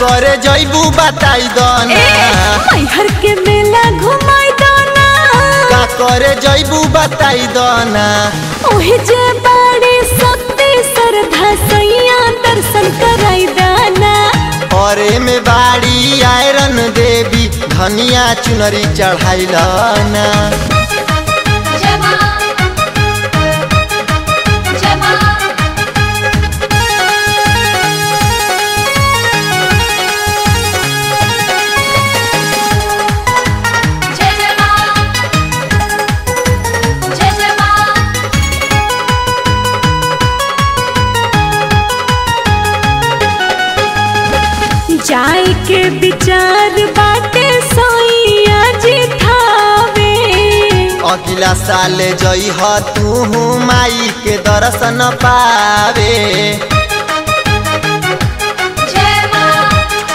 करे जैबू बताई दो ए ना मैहर के मेला घुमाई दो ना का करे जैबू बताई दो ना ओहे जे बाड़ी शक्ति श्रद्धा सैया दर्शन कराई दाना अरे में बाड़ी आयरन देवी धनिया चुनरी चढ़ाइल ना जमा जमा जय जमा जय जमा जाए के विचार बाटे सैया जी थावे अगला साल जई ह तू माई के दर्शन पावे जय मां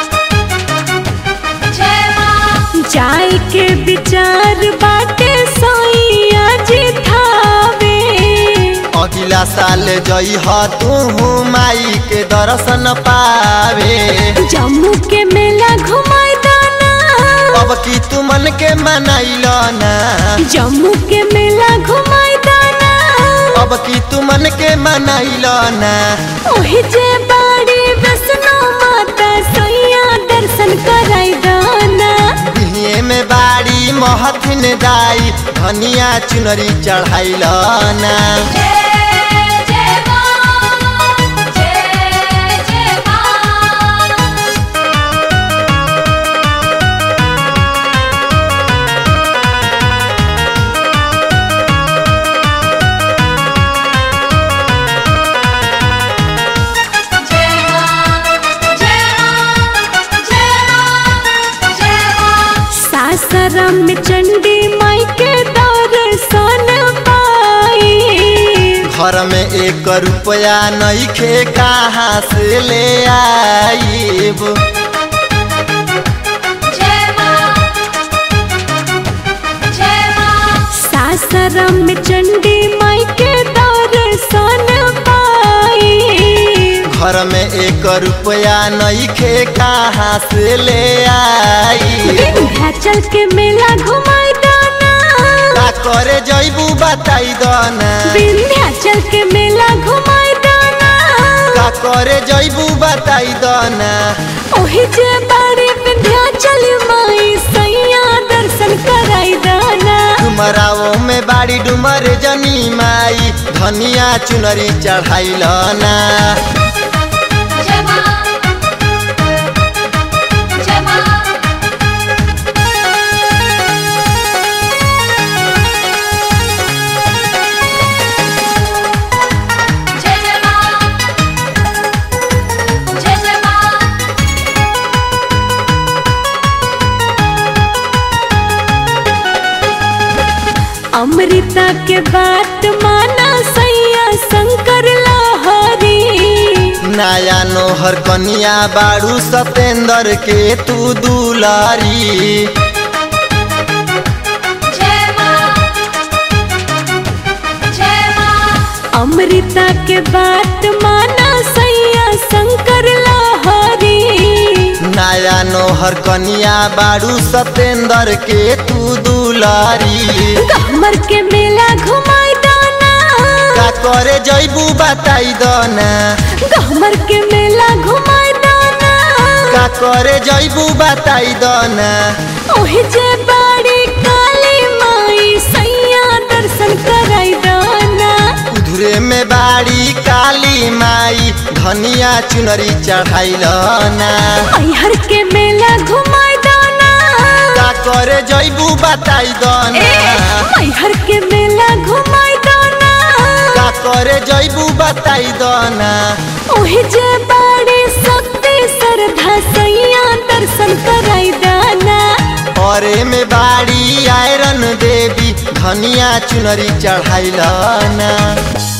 जय मां जाए के विचार बाटे सैया जी थावे अगला साल जई ह तू माई के दर्शन पावे जम्मू के मेला घुमाई दाना अब की तू मन के मनाइल ना जम्मू के मेला घुमाई दाना अब की तू मन के मनाइल ना ओहे जे बाड़ी वैष्णो माता सैया दर्शन कराई दाना बिहिए में बाड़ी महथिन दाई धनिया चुनरी चढ़ाइल ना जय जय मां जय जय मां जय मां जय मां जय मां जय मां सासाराम में चंडी माई के दर्शन पाई घर में एक रुपया नहीं खे कहाँ से ले आईब जय मां जय मां सासाराम में चंडी माई के दर्शन पाई घर में एक रुपया नहीं खे कहाँ से ले आई विंध्याचल के मेला घुमाई दाना का करे जैबू बताई दो ना विंध्याचल के मेला घुमाई दाना का करे जैबू बताई दो ना ओही जे बाड़ी विंध्याचल माई सैया दर्शन कराई दाना डुमराओ में बाड़ी डुमर जनी माई धनिया चुनरी चढ़ाइल ना जय मां जय मां जय जय मां जय जय मां अमृता के बात माना सैया शंकर लहरी नया नोहर कनिया बाड़ू सतेंद्र के तू दुलारी जय मां जय मां अमृता के बात माना सैया शंकर लहरी नया नोहर कनिया बाड़ू सतेंद्र के तू दुलारी कमर के मेला घुमाई दाना का करे जैबू बताई दो ना कमर के मेला घुमाई दाना का करे जैबू बताई दो ना ओहे जे बाड़ी काली माई सैया दर्शन कराई दाना उधरे में बाड़ी काली माई धनिया चुनरी चढ़ाइल ना मैहर के मेला घुमाई दाना का करे जैबू बताई दो ए ना मैहर के मेला घुमाई दाना का करे जैबू बताई दो ना ओहे जे बाड़ी शक्ति श्रद्धा सैया दर्शन कराई दाना अरे में बाड़ी आयरन देवी धनिया चुनरी चढ़ाइल ना